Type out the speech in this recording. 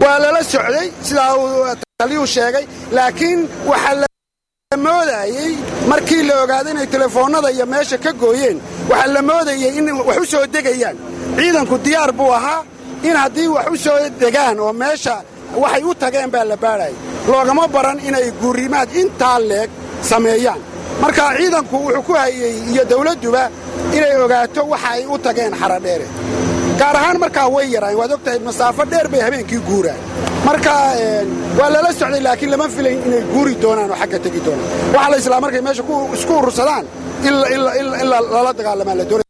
waa lala socday sidaa uu taliyuu sheegay laakiin waxaa la moodayey markii la ogaaday inay telefoonnada iyo meesha ka gooyeen waxaa la moodayey in wax u soo degayaan ciidanku diyaar buu ahaa in haddii wax u soo degaan oo meesha waxay u tageen baa la baadhayay loogama baran inay guurimaad intaa leeg sameeyaan marka ciidanku wuxuu ku hayey iyo dawladduba inay ogaato waxa ay u tageen xaradheere gaar ahaan markaa way yaraan waad og tahay masaafo dheer bay habeenkii guuraan marka waa lala socday laakiin lama filayn inay guuri doonaan oo xagga tegi doonaan waxaa la islaa markay meesha isku urursadaan in lala dagaalamaa la doonay